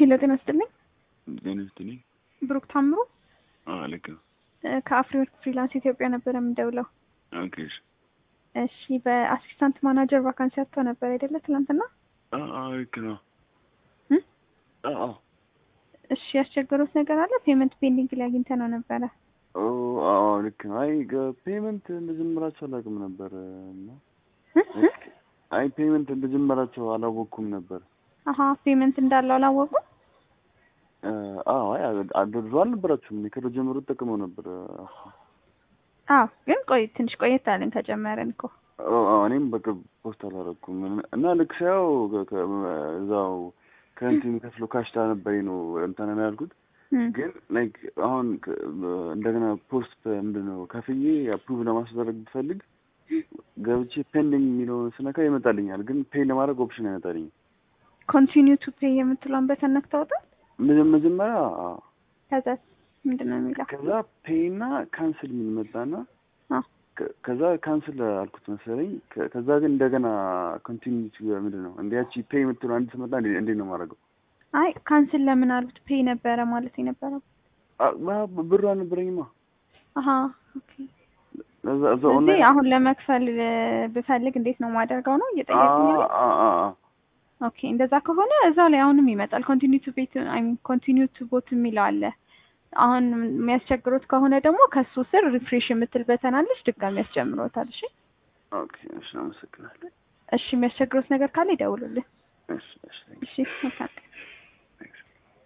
ሄሎ ጤና ይስጥልኝ። ጤና ይስጥልኝ። ብሩክ ታምሩ አዎ ልክ ነው። እ ከአፍሪወርክ ፍሪላንስ ኢትዮጵያ ነበረ የምደውለው። ኦኬ እሺ። እሺ በአሲስታንት ማናጀር ቫካንሲ አጥቶ ነበር አይደለ ትናንትና? አዎ አዎ ልክ ነው። እ? አዎ አዎ እሺ ያስቸገሩት ነገር አለ? ፔመንት ፔንዲንግ ላይ አግኝተ ነው ነበረ። ኦ አዎ ልክ ነው። አይ ፔመንት እንደጀመራቸው አላውቅም ነበር እና እ? እ? አይ ፔመንት እንደጀመራቸው አላወቅኩም ነበር። አሀ ፔመንት እንዳለው አላወቁም? እ፣ አዎ አይ አድርዞ አልነበራችሁም። እኔ ከድሮ ጀምሮ ተጠቅመው ነበር። አዎ ግን ቆይ ትንሽ ቆየት አለን ከጀመረን እኮ። ኦ፣ አዎ እኔም በቅርብ ፖስት አላደረኩም እና ልክ ሳየው ከ- ከ- እዛው ከእንትን ከፍሎ ካሽታ ነበረኝ ነው እንትን ነው ያልኩት። እም። ግን ላይክ አሁን ከ- እንደገና ፖስት ምንድን ነው ከፍዬ አፕሩቭ ለማስደረግ ብፈልግ ገብቼ ፔንዲንግ የሚለውን ስነካ ይመጣልኛል። ግን ፔይ ለማድረግ ኦፕሽን አይመጣልኝም። ኮንቲኒው ቱ ፔይ የምትለውን በተን ነክተውታል? መጀ- መጀመሪያ አዎ፣ ከዛ ምንድን ነው የሚለው? ከዛ ፔይ እና ካንስል የሚል መጣና አ ከ- ከዛ ካንስል አልኩት መሰለኝ። ከ- ከዛ ግን እንደገና ኮንቲኒቲ ምንድን ነው እንዲ ያቺ ፔይ የምትለው አንድ ስመጣ እንዴ- እንዴት ነው የማደርገው? አይ ካንስል ለምን አሉት? ፔይ ነበረ ማለት የነበረው። አ- ባ- ብሩ አልነበረኝማ። አሀ ኦኬ። እዛ እዛ እዚህ ኦንላይን አሁን ለመክፈል እ፣ ብፈልግ እንዴት ነው ማደርገው ነው እየጠየቁኝ ያለው? አ- አ- አ- አ- ኦኬ እንደዛ ከሆነ እዛው ላይ አሁንም ይመጣል። ኮንቲኒው ቱ ቤት አይ ሚን ኮንቲኒው ቱ ቦት የሚለው አለ። አሁን የሚያስቸግሩት ከሆነ ደግሞ ከሱ ስር ሪፍሬሽ የምትል በተናለች ድጋሚ ያስጀምሮታል። እሺ ኦኬ እሺ፣ አመሰግናለሁ። እሺ የሚያስቸግሩት ነገር ካለ ይደውሉልን። እሺ እሺ እሺ